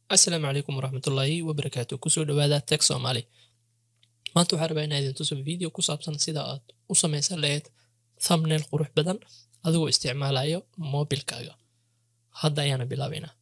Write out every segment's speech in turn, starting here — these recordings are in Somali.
asalaamu calaykum waraxmatullaahi wabarakaatu kusoo dhawaada teg soomaali maanta waxaa rabaa inaa idin tuso video ku saabsan sida aad u samaysan lahayd thumbnail qurux badan adigoo isticmaalayo mobilkaaga hadda ayaana bilaabaynaa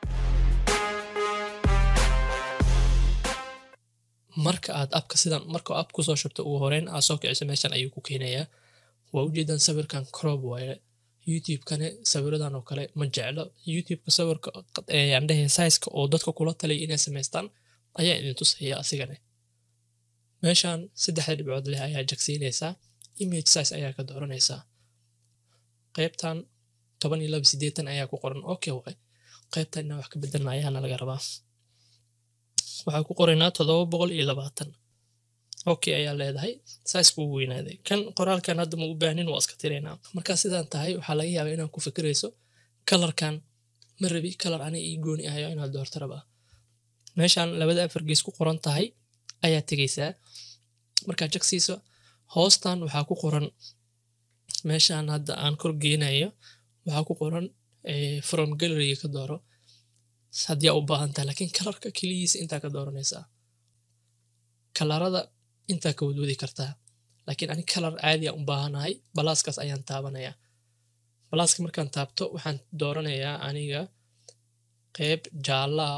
marka aad abka sidan marka app kusoo shubto ugu horeyn aad soo kiciso meeshan ayuu ku keenayaa waa ujeedaan sawirkan crop waaye youtube-kane sawiradan oo kale ma jeclo youtube-ka sawirka andhehe saiska oo dadka kula talaya inay samaystaan ayaa idin tusaya asigane meeshan saddexda dhibcood leh ayaa jagsiinaysaa image size ayaa ka dooranaysaa qaybtan toban iyo laba sideetan ayaa ku qoran okay waay qaybtan inaan wax ka bedelna ayaana laga rabaa waxaa ku qoraynaa toddoba boqol iyo labaatan okay ayaa leedahay saisku u weynaaday kan qoraalkan hadda ma u baahnin waa iska tiraynaa markaa sidaan tahay waxaa laga yaabaa inaad ku fikirayso kalarkan ma rabi kalar ani ii gooni ahayo inaad doorto rabaa meeshaan labada afar gees ku qoran tahay ayaa tegaysaa markaa jagsiiso hoostan waxaa ku qoran meeshaan hadda aan kor geenayo waxaa ku qoran from galleryga ka dooro haddii aa u baahan tahay laakiin kalarka keligiisa intaa ka dooranaysaa kalarada intaa ka wadwadi kartaa laakiin ani kalar caadi aan u baahanahay balaaskaas ayaan taabanayaa balaaska markaan taabto waxaan dooranayaa aniga qeyb jaallaa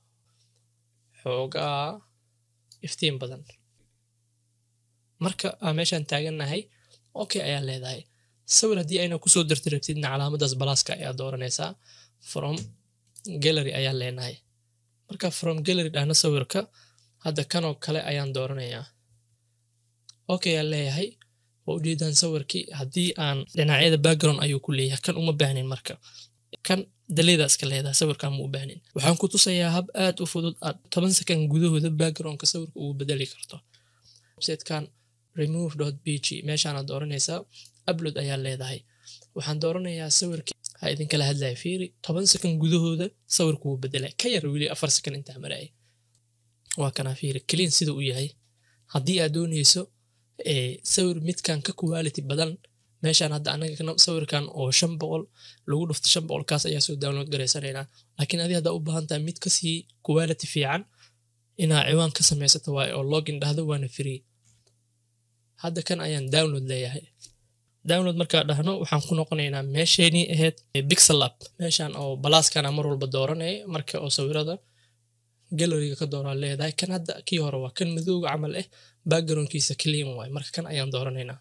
xoogaa iftiin badan marka aa meeshaan taagannahay okay ayaa leedahay sawir haddii ayna kusoo darti rabtidna calaamadaas balaaska ayaa dooranaysaa from gallery ayaa leenahay marka from gallery dhahna sawirka hadda kanoo kale ayaan dooranayaa okay aan leeyahay waa ujeedaan sawirkii haddii aan dhinacyada background ayuu ku leeyahay kan uma baahnin marka kan daleeda iska leedahay sawirkan ma u baahnin waxaan ku tusayaa hab aad u fudud aad toban second gudahooda backgroundka sawirka ugu bedeli karto websitekan remove bg meeshaanaad dooranaysaa upload ayaa leedahay waxaan dooranayaa sawirkii ha idinkala hadlaya fiiri toban second gudahooda sawirka wuu bedelay ka yar weli afar second intaa maraya waa kanaa fiiri clean sida u yahay haddii aad doonayso sawir midkan ka quality badan meeshaan hadda anaga sawirkan oo shan boqol lagu dhufto shan boqol kaas ayaa soo download garaysanaynaa laakiin adi haddaa u baahan tahay mid kasii quality fiican inaa ciwaan ka samaysato waaye oo login dhahdo waana free hadda kan ayaan download leeyahay download markaa dhahno waxaan ku noqonaynaa meesheenii ahayd bixel app meeshaan oo balaaskana mar walba dooranaya marka oo sawirada galleryga ka dooraa leedahay kan hadda kii hore waa kan madowga camal ah backgroundkiisa clean waay marka kan ayaan dooranaynaa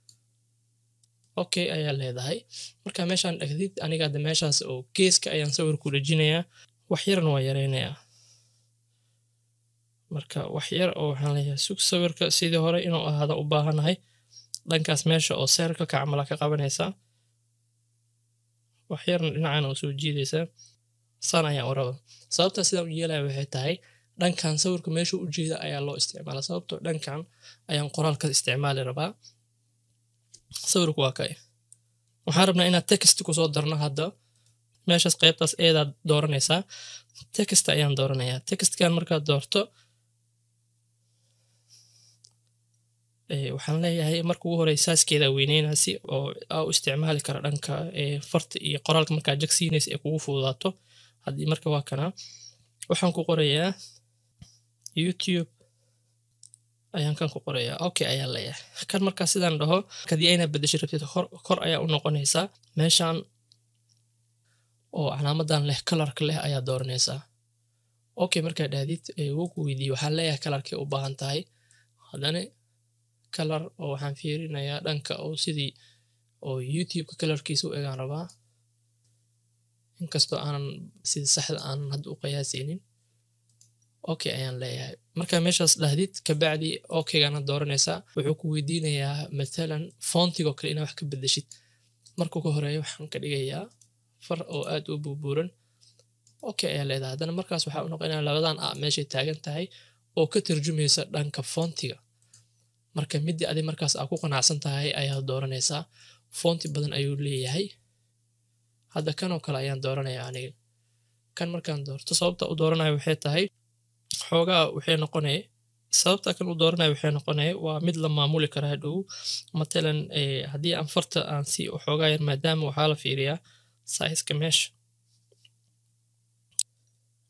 okay ayaa leedahay marka meeshaan dhagdid aniga hadda meeshaas oo geeska ayaan sawirku dhejinayaa wax yarna waa yaraynayaa marka wax yar oo waxaan leeyahay sug sawirka sidii hore inuu ahaada u baahanahay dhankaas meesha oo seerkalka camala ka qabanaysaa wax yarna dhinacana oo soo jiidaysaa saan ayaan u raba sababtaa sidaan u yeelaya waxay tahay dhankan sawirka meesha u jeeda ayaa loo isticmaala sababtoo dhankan ayaan qoraalka isticmaali rabaa sawirku waa kay waxaan rabnaa inaad text kusoo darno hadda meeshaas qaybtaas eedaad dooranaysaa text ayaan dooranayaa textkan markaad doorto waxaan leeyahay marka ugu horey saaskeeda weyneynasi oo aa u isticmaali kara dhanka farta iyo qoraalka markaa jagsiinaysa ee kugu fududaato haddii marka waa kana waxaan ku qorayaa youtube ayaan kan ku qorayaa okay ayaa leeyahay kan markaa sidaan dhaho haddii ayna bedesho rabtid kor ayaa u noqonaysaa meeshaan oo calaamadan leh kalarka leh ayaa dooranaysaa okay markaa dhahdid wuu ku weydiiye waxaan leeyahay kalarkay u baahan tahay haddana kalar oo waxaan fiirinayaa dhanka oo sidii oo youtube-ka kalarkiisa u egaan rabaa inkastoo aanan sida saxda aanan hadda u qiyaasaynin okay ayaan leeyahay markaa meeshaas dhahdid kabacdi okeygaana dooranaysaa wuxuu ku weydiinayaa matalan foontigoo kale inaa wax ka bedeshid marka ugu horeeya waxaan ka dhigayaa far oo aad u buubuuran okay ayaa leedahay haddana markaas waxaa u noqonaya labadan a meeshay taagan tahay oo ka tarjumaysa dhanka foontiga marka midii adi markaas aa ku qanacsan tahay ayaad dooranaysaa foonti badan ayuu leeyahay hadda kanoo kale ayaan dooranaya aniga kan markaan doorto sababta u dooranaya waxay tahay xoogaa waxay noqonaya sababta kan u dooranaya waxay noqonaya waa mid la maamuli kara hadhow matalan haddii aan farta aan si xoogaa yar maadaama waxaa la fiiriyaa saiska meesha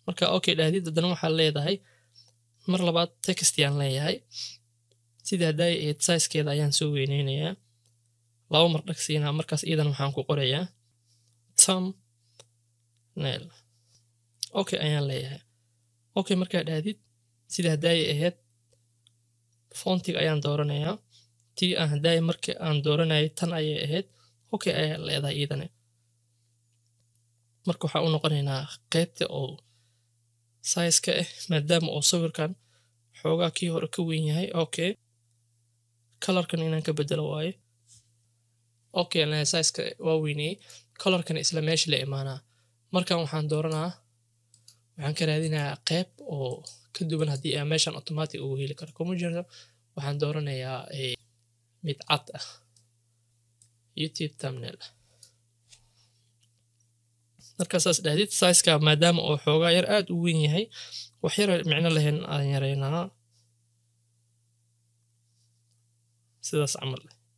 marka okay dhahdid haddana waxaa leedahay mar labaad text yaan leeyahay sidii hadday ahayd sizekeeda ayaan soo weyneynayaa laba mar dhagsiinaa markaas iidan waxaan ku qorayaa tom nail okay ayaan leeyahay okay markaa dhahdid sidii haddaay ahayd fontiga ayaan dooranayaa tii aan haddaay markii aan dooranayay tan ayay ahayd okay ayaa leedahay iidane marka waxaa u noqonaynaa qaybta oo sizeka ah maadaama oo sawirkan xoogaa kii hore ka weyn yahay okay colorkan inaan ka bedelo waaye okay leeyahay sizeka waa weynayey colorkan isla meesha la imaanaa markan waxaan dooranaa waxaan ka raadinayaa qayb oo ka duwan haddii aan meeshan automatic ugu heli karo kuma jirto waxaan dooranayaa mid cad ah youtube thumbnail markaasaas dhahdid sizeka maadaama oo xoogaa yar aada u weyn yahay wax yar micno lahayn aan yareynaa sidaas camal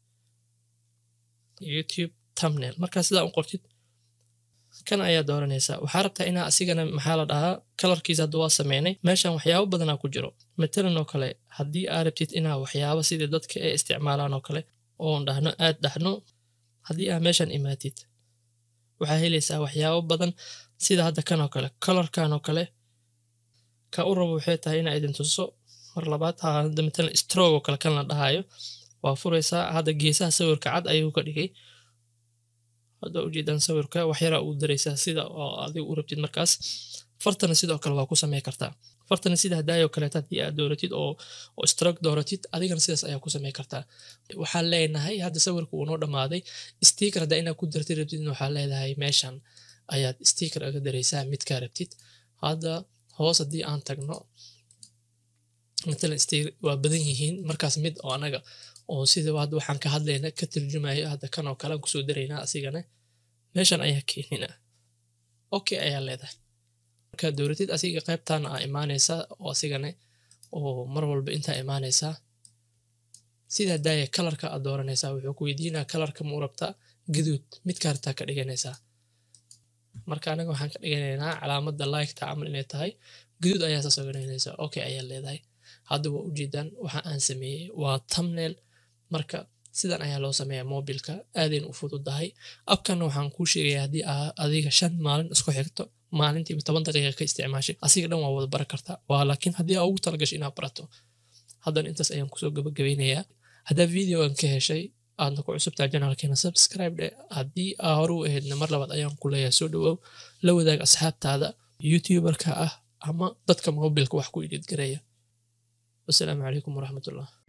youtube thumbnail markaa sidaa u qortid kan ayaa dooranaysaa waxaa rabtaa inaa asigana maxaa la dhahaa kalarkiisa hadda waa sameynay meeshan waxyaabo badanaa ku jiro matalan oo kale haddii aa rabtid inaa waxyaabo sidii dadka ay isticmaalaan oo kale oon dhahno aad dhahno haddii aa meeshan imaatid waxaa helaysaa waxyaabo badan sida hadda kan oo kale colorkan oo kale ka u rabo waxay tahay inaa idin tuso mar labaad hadda matalan strog oo kale kan la dhahayo waa furaysaa hadda geesaha sawirka cad ayuu ka dhigay hadda ujeedaan sawirka waxyaraa uu daraysaa sida oo adiga u rabtid markaas fartana sidoo kale waa ku samey kartaa fartana sida hadaayoo kaleeta haddii aad dooratid oo oo strog dooratid adigana sidaas ayaa ku samey kartaa waxaan leenahay hadda sawirka uu noo dhammaaday sticker haddaa inaad ku dartid rabtid waxaa leedahay meeshan ayaad sticker aga daraysaa midkaa rabtid hadda hoos haddii aan tagno matalan sticker waa badan yihiin markaas mid oo anaga oo sida hadda waxaan ka hadlayna ka turjumayo hadda kan oo kale aan kusoo daraynaa asigana meeshan ayaa keenina okay ayaa leedahay markaad dowratid asiga qaybtaana aa imaanaysaa oo asigana oo mar walba intaa imaanaysaa sidaa daaya kalarka aad dooranaysaa wuxuu ku weydiinaa kalarka muu rabtaa gaduud midkaa rabtaa ka dhiganaysaa marka anaga waxaan ka dhiganaynaa calaamada liketa camal inay tahay gaduud ayaa saas ogananaysaa okay ayaa leedahay hadda waa ujeedaan waxa aan sameeyey waa thumbnail marka sidan ayaa loo sameeyaa mobilka aadayn u fududahay abkana waxaan kuu sheegaya haddii aa adiga shan maalin isku xigto maalintiiba toban daqiiqa ka isticmaashay asiga dhan waa wada baran kartaa waa laakiin haddii aa ugu talagashay inaad barato haddana intaas ayaan kusoo gabagabeynayaa haddaa videogan ka heshay aadna ku cusubtaa janaalkeena subscribe dhe haddii aa hore u ahaydna mar labaad ayaan ku leeyahay soo dhawow la wadaag asxaabtaada youtuberka ah ama dadka mobilka wax ku idhiidgareeya wasalaamu calaykum waraxmatullah